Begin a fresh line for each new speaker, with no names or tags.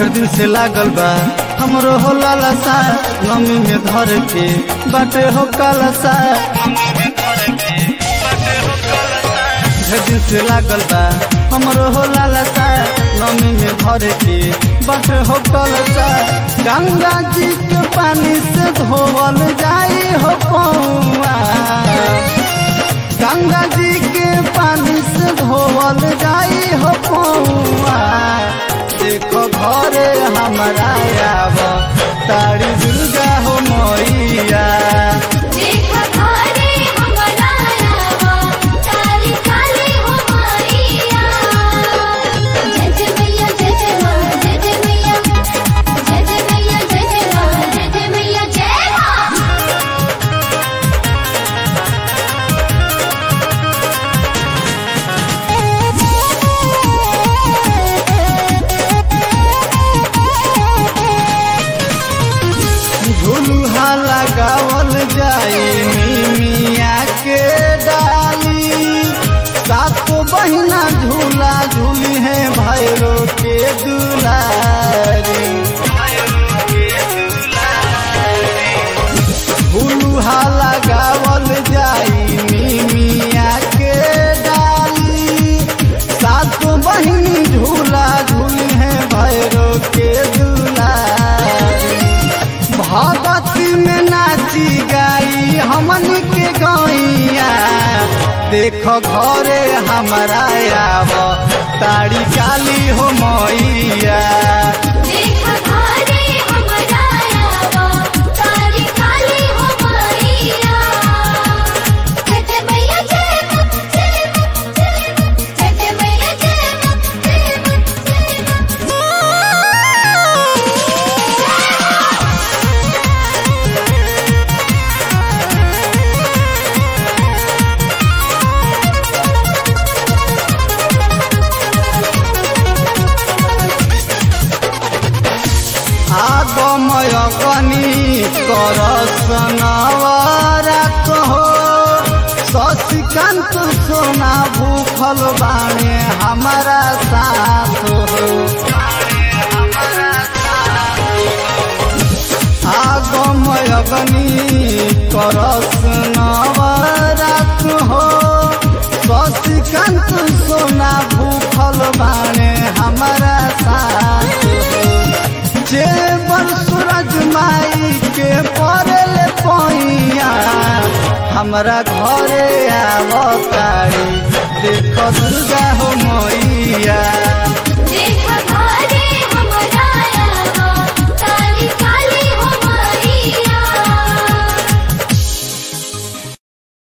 ढेर दिन से लागल बा हमरो हो लालसा नमी में धर के बाटे हो कालसा ढेर दिन से लागल बा हमरो हो लालसा नमी में धर के बाटे हो कालसा गंगा जी के पानी से धोवल जाई हो पौआ गंगा जी के पानी से धोवल जाई हो पौआ देखो घरे हमारा आव तारी दुर्गा हो मैया
देखा घरे हमरा आवा काली काली हो मैया जय जय मैया जय जय माँ जय जय मैया जय जय मैया जय जय माँ जय जय मैया जय माँ
झुलुहा लगावल जाई मिया के डाली सातो बहिना झूला झूली है भैरो के दुलारी झुलुहा लगावल जाई मिया के डाली सातो बहिनी झूला झूली है भैरो के दुलारी भगती में नाची गाई हमन के गैया देखो घरे हमारा आव तारी काली हो मैया
देखा घरे हमरा आवा काली काली हो मैया जय जय मैया जय माँ जय माँ जय माँ जय जय मैया जय माँ जय माँ जय
आगमय कनी कर सनवरा कहो शशिकांत सोना भूखल बाणे हमारा साथ हो आगमय गनी करस नवरात हो शशिकांत सोना भूखल बाणे हमारा साथ हो जेवर सूरज माई के पड़ल पैया हमरा घरे आवतारी देख दुर्गा हो मैया
देखा घरे